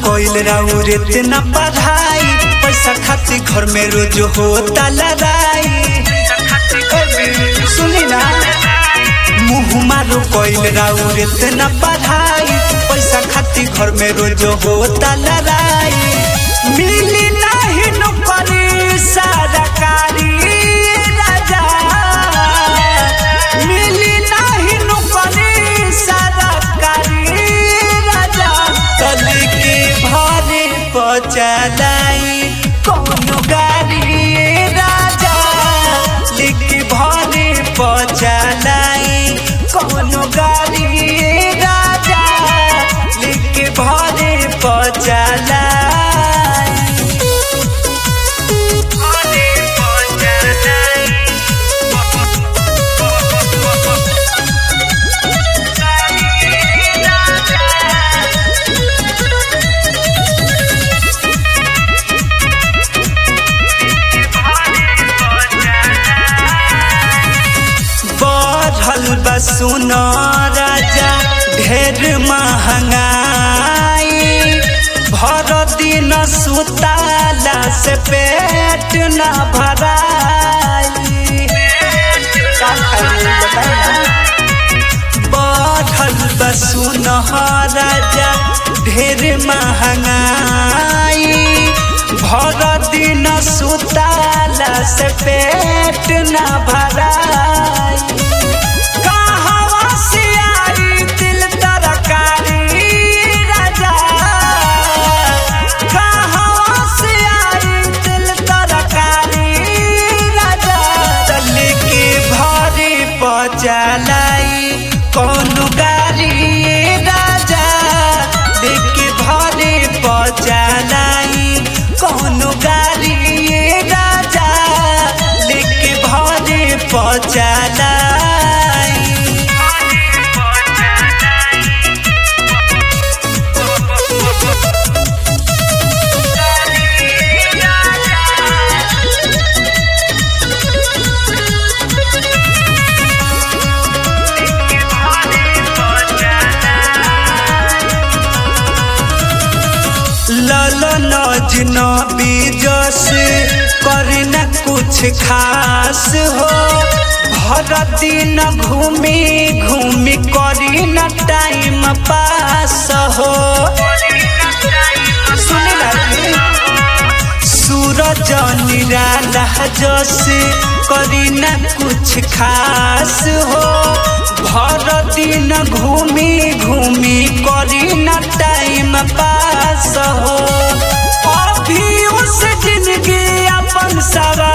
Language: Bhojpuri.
कोइल राउर इतना पढ़ाई पैसा खातिर घर में रोज होता लड़ाई सुनी ना मुँह मारो कोइल राउर इतना पढ़ाई पैसा खातिर घर में रोज होता लड़ाई मिली नहीं नौकरी सरकारी राजा मिली नहीं नौकरी सरकारी राजा कल के भरे पचलाई कौनो गाड़ी राजा लिख भरे पचलाई कौनो गाड़ी राजा लिख भरे पचलाई बढ़ल बसुन राजा ढेर महंगाई भर दिन सुताला से पेट न भराई का खाई बताई ना बढ़ल बसुन राजा ढेर महंगाई भर दिन सुताला से पेट न भराई कहवा से आई दिल तरकारी राजा कहवा से आई दिल तरकारी राजा चल के भरे पचलाई कौन गाड़ी राजा लेके भरे पचलाई कौन गाड़ी राजा लेके भरे पचलाई ललन अजनबी जस करे न कुछ खास हो भर दिन घूमी घूमी करी न टाइम पास हो सुने लगी सूरज निराला जस करी न कुछ खास हो भर दिन घूमी घूमी करी न टाइम पास हो अभी उस जिंदगी अपन सवा